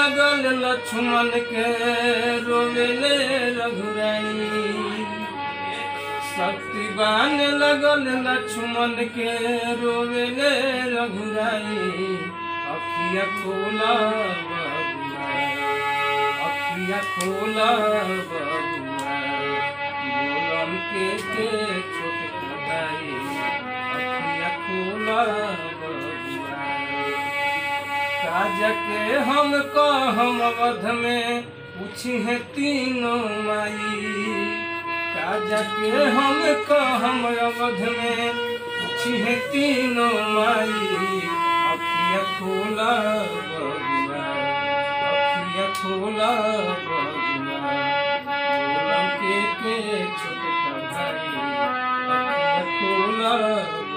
लगल लक्ष्मण के रोवेले रघुराई शक्तिवान लगल लक्ष्मण के रोवेले रघुराई अखिया खोला बबुआ अखिया खोला बबुआ बोलम के के छोट कदाई अखिया खोला बबुआ काज के हम कहम अवध में पूछी है तीनों माई काज के हम कहम अवध में पूछी है तीनों माई अखिया खोला बबुआ अखिया खोला बबुआ बोलम के के छोटका भाई अखिया खोला